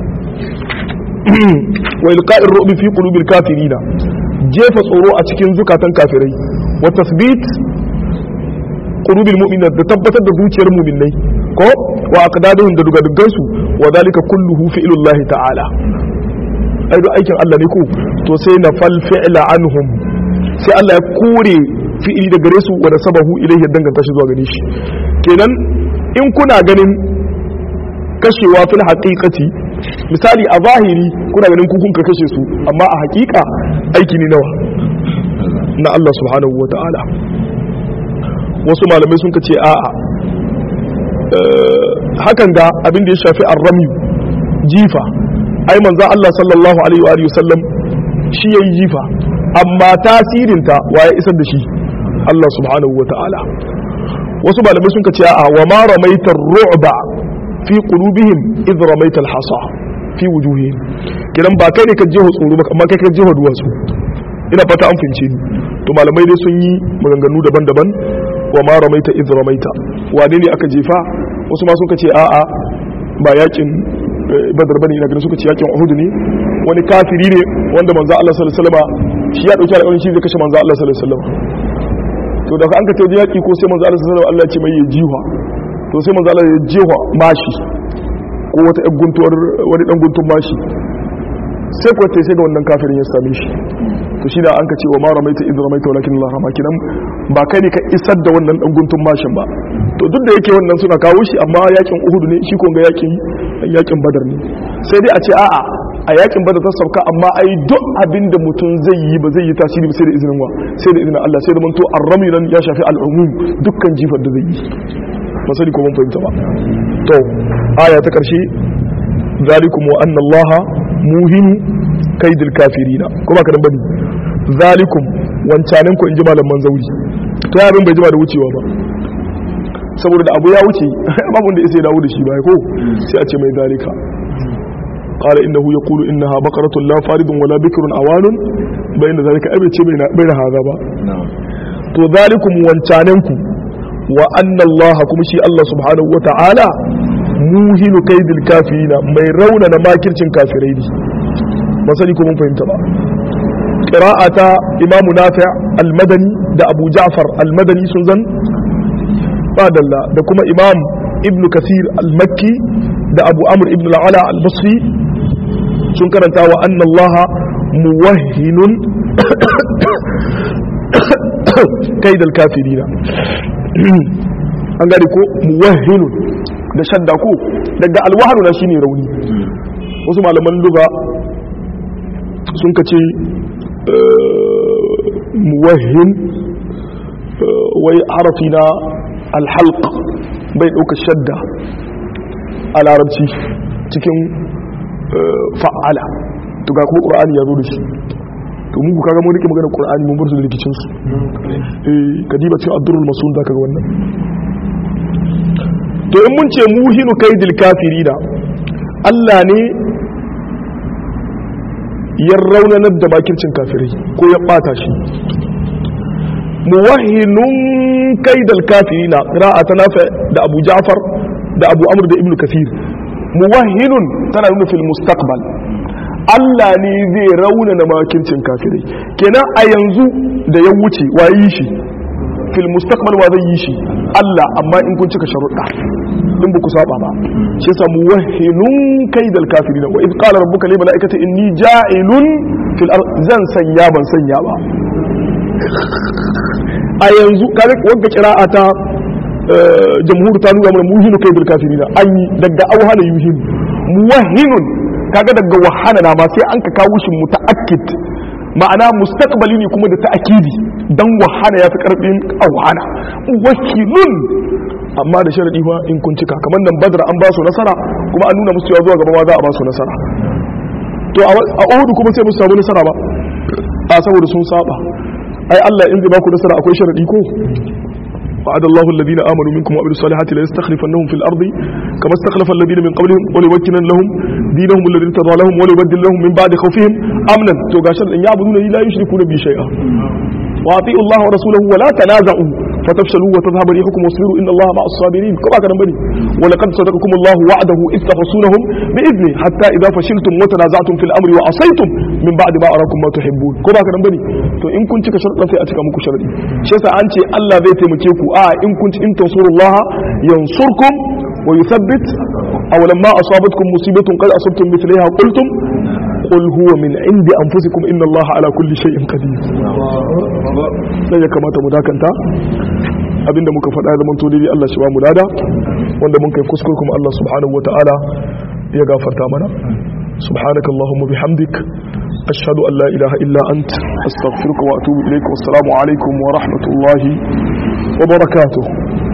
wa ilqa'ir ru'bi fi qulubil kafirina jefa tsoro a cikin zukatan kafirai wa tasbit qulubil mu'minina da tabbatar da zuciyar mu'minai ko wa aqdaduhum da dugadugan su wa dalika kulluhu fi'lullahi ta'ala ai aikin Allah ne ko to sai na fal fi'la anhum sai Allah ya kore fi'ili da gare su wanda sabahu ilaihi danganta shi zuwa gare shi kenan in kuna ganin kashewa fil haqiqati misali a zahiri kuna ganin ku kun ka kashe su amma a haƙiƙa aiki ne nawa na Allah subhanahu wa ta'ala wasu malamai sun ce a'a hakan ga abin da ya shafi arrami jifa ai manzo Allah sallallahu alaihi wa alihi wasallam shi yayi jifa amma tasirinta waye isar da shi Allah subhanahu wa ta'ala wasu malamai sun ce a'a wa ma ramaitar ru'ba fi qulubihim id ramaital hasa fi wujuhihim kidan ba kai ne ka jeho tsoro ba amma kai ka jeho duwatsu ina fata an fince ni to malamai dai sun yi maganganu daban-daban wa ma ramaita id ramaita wane ne aka jefa wasu ma suka ce a'a ba yakin badar bane ina ganin suka ce yakin uhud ne wani kafiri ne wanda manzo Allah sallallahu alaihi wasallam shi ya dauki alƙawarin shi zai kashe manzo Allah sallallahu alaihi wasallam to daga an ka tafi yaki ko sai manzo Allah sallallahu alaihi wasallam Allah ya ce mai ya jiwa to sai manzo Allah ya jiwa mashi ko wata ɗan guntuwar wani ɗan guntun mashi sai kuwa sai ga wannan kafirin ya same shi to shi da an ka ce wa ma ramaita idh ramaita walakin Allah rama kinan ba kai ne ka isar da wannan ɗan guntun mashin ba to duk da yake wannan suna kawo shi amma yakin Uhud ne shi ko ga yakin yakin Badar ne sai dai a ce a'a a yakin Badar ta sauka amma ai duk abin da mutum zai yi ba zai yi tasiri ba sai da izinin wa sai da izinin Allah sai da manto arrami nan ya shafi al'umum dukkan jifar da zai yi masali ko mun fahimta ba to aya ta karshe zalikum wa anna allaha muhinu kaidil kafirina ko ba ka dan bane zalikum wancanin ku inji malaman zauri to ya abin bai jima da wucewa ba saboda da abu ya wuce babu da isa ya dawo da shi ba ko sai a ce mai zalika قال إنه يقول إنها بقرة لا فارض ولا بكر أوان بين ذلك أبي بين, بين هذا با تو ذلكم وانتاننكم wa anna Allah kuma shi Allah subhanahu wa ta'ala muhinu kaidil kafirina mai raunana makircin kafirai ne ba sani ko mun fahimta ba qira'ata imam nafi' al-madani da abu ja'far al-madani sun zan fadalla da kuma imam ibn kasir al-makki da abu amr ibn al-ala al-basri sun karanta wa anna Allah muwahhinun kaidil kafirina an gane ko muwahhinu da shadda ko daga alwahanu na shine rauni wasu malaman luga sun kace muwahhin wai harafi na alhalq bai ɗauka shadda a larabci cikin fa'ala to ga kuma ƙur'ani ya zo da shi to mun ku kaga mun rike magana Qur'ani mun bar su da rikicin su eh kadiba cikin Abdurrul Mas'ud zaka ga wannan to in mun ce muhinu kaidil kafirina Allah ne ya raunanar da makircin kafirai ko ya bata shi muwahhinun kaidal kafirina qira'a ta nafi da Abu Ja'far da Abu Amr da Ibn Kathir muwahhinun tana nuna fil mustaqbal Allah ne zai raunana makircin kafirai kenan a yanzu da ya wuce wa yi shi fil mustaqbal wa zai yi shi Allah amma in kun cika sharuɗa in ba ku saba ba shi yasa muwahhinun kaidal kafirin wa id qala rabbuka lil malaikati inni ja'ilun fil ard zan sanya ban sanya ba a yanzu kaga wanda qira'a ta jamhur ta nuna mana muhinu kaidal kafirin an yi daga auhana yuhin muwahhinun kaga daga wahana na ma sai an ka kawo shi muta'akkid ma'ana mustaqbali ne kuma da ta'akidi dan wahana ya fi karfin awhana wakilun amma da sharadi fa in kun cika kamar nan badra an ba su nasara kuma an nuna musu cewa zuwa gaba ma za a ba su nasara to a Uhud kuma sai musu samu nasara ba a saboda sun saba ai Allah in zai ba ku nasara akwai sharadi ko وعد الله الذين آمنوا منكم وعملوا الصالحات ليستخلفنهم في الأرض كما استخلف الذين من قبلهم وليمكنن لهم دينهم الذي ارتضى لهم وليبدل لهم من بعد خوفهم أمنا تو غاشر أن يعبدون لا يشركون به شيئا وأطيعوا الله ورسوله ولا تنازعوا فتفشلوا وتذهب ريحكم واصبروا إن الله مع الصابرين كما كان بني ولقد صدقكم الله وعده إذ تحصونهم بإذنه حتى إذا فشلتم وتنازعتم في الأمر وعصيتم من بعد ما أراكم ما تحبون كما كان بني تو إن كنت كشرطا في أتكا مكو شرطي شيسا أنت الله ذي تمكيكو آه إن كنت إن تنصروا الله ينصركم ويثبت أو لما أصابتكم مصيبة قد أصبتم مثلها قلتم قل هو من عند أنفسكم إن الله على كل شيء قدير sai ya kamata mu dakanta abinda muka faɗa da manto dai Allah shi ba mu lada wanda mun kai kuskure kuma Allah subhanahu wataala ya gafarta mana سبحانك اللهم وبحمدك أشهد أن لا إله إلا أنت أستغفرك وأتوب إليك والسلام عليكم ورحمة الله wa barakatuh